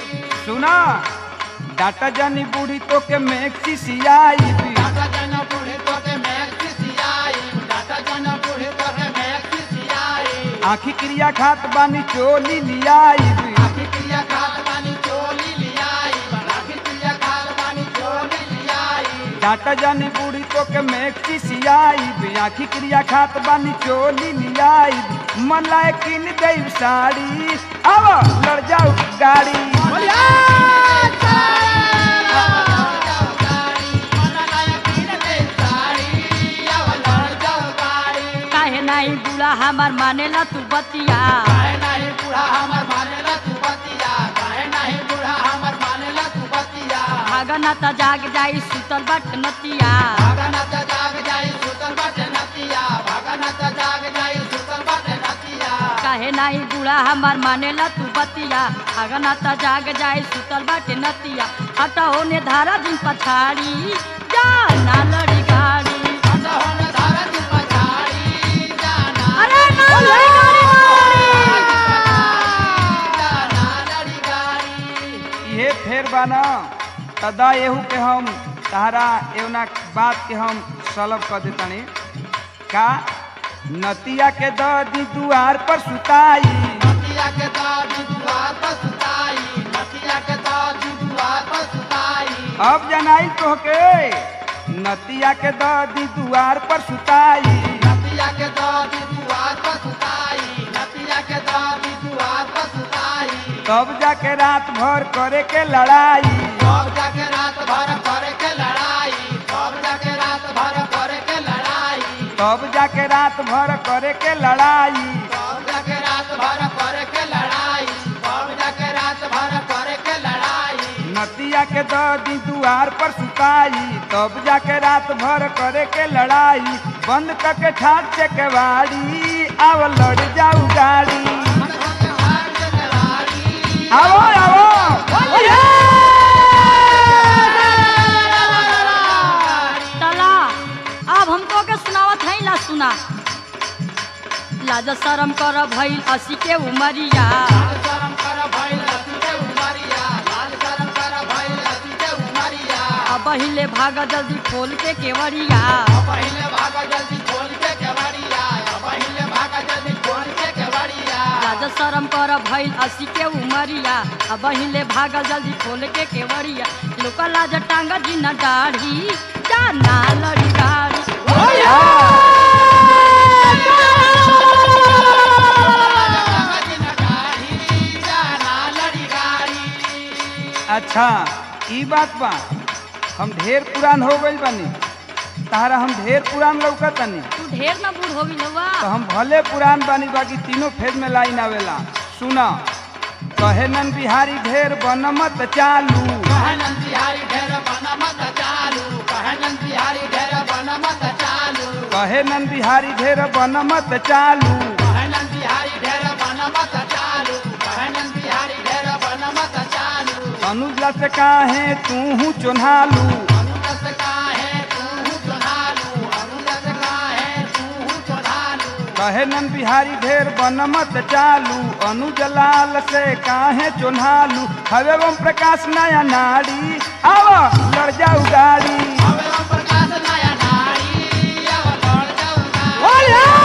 सुना डाटा जानी बूढ़ी तो के मैक्सी सियाई डाटा जन बूढ़े तो के मैक्सिसियाई डाटा जन बूढ़े तो के मैक्सिसियाई आखी क्रिया खात बानी चोली लियाई आखिर क्रिया खात बानी चोली लियाई आखिर क्रिया खात बानी चोली लियाई डाटा जानी बूढ़ी तो के मैक्सी सियाई आखी क्रिया खात बानी चोली लियाई मन लाए किन देव साड़ी अब लड़ जाऊ गाड़ी काहे नहीं बुढ़ा हमार मानेला तू बतिया भागना त जाग जाई सुतल बट नतिया काहे नहीं बुढ़ा हमार मानेला तू बतिया भागना त जाग जाई सुतल बट नतिया हटा होने धारा दिन पछाड़ी जा ना लड़ी गाड़ी अरे ना लड़ी गाड़ी ये फेर बाना तदा एहू के हम तहरा एवना बात के हम सलब कर देतानी का नतिया के द दी दुआर पर सुताई नतिया के दादी दुआर पर सुताई नतिया के दादी दुआर पर सुताई अब जनाई तोहके नतिया के द दी दुआर पर सुताई नतिया के दादी दुआर पर सुताई नतिया के दादी दुआर पर सुताई तब जाके रात भर करे के लड़ाई सब जाके रात भर करे के लड़ाई सब जाके रात भर करे के लड़ाई तब जाके रात भर करे के लड़ाई सब जाके रात भर करे के लड़ाई सब जाके रात भर करे के लड़ाई नतिया के द दी दुआर पर सुताई तब जाके रात भर करे के लड़ाई बंद करके ठाक से केवाड़ी आव लड़ जाऊ गाड़ी आओ आओ तला अब हमको के सुनावत है ला सुना लाज शरम कर भइल असी के उमरिया लाल शरम कर भइल अति के उमरिया लाल शरम कर भइल अति के उमरिया अब पहिले भाग जल्दी खोल के केवड़िया पहिले भाग जल्दी खोल के केवड़िया पहिले भाग जल्दी खोल के केवड़िया लाज शरम कर भइल असी के उमरिया अब पहिले भाग जल्दी खोल के केवड़िया लोका लाज टांग जी न दाढ़ी जाना लड़ी गाड़ी अच्छा ई बात बा हम ढेर पुरान हो गइल बानी तारा हम ढेर पुरान लौकतानी तू ढेर न बूढ़ हो गई तो हम भले पुरान बानी बाकी तीनों फेज में लाइन आवेला सुना कहे नन बिहारी ढेर बनमत चालू कहे नन बिहारी ढेर बनमत चालू अनुजला से काहे तू हूँ चोन्हालू कहे नन बिहारी ढेर बनमत चालू अनुज लाल से काहे चोन्हालू हवे ओम प्रकाश नया नारी आवा लड़ जाऊ गाड़ी हवे ओम प्रकाश नया नारी अब लड़ जाऊंगा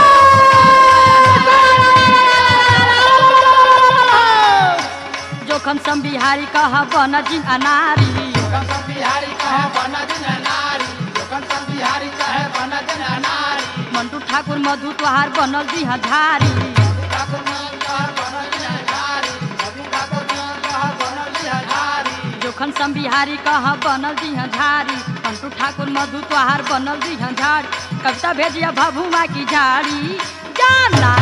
जोखम सम बिहारी कह बन जिन अनारी जोखन सब बिहारी कहे बन दिन नारी जोखन सब बिहारी कहे बन दिन नारी मंटू ठाकुर मधु तोहार बनल जी धारी ठाकुर मन कहे बन दिन नारी रवि ठाकुर मन कहे बन दिन नारी जोखन सम बिहारी कह बनल जी झारी मंटू ठाकुर मधु तोहार बनल जी झारी कविता भेजिया भभुआ की झाड़ी जाना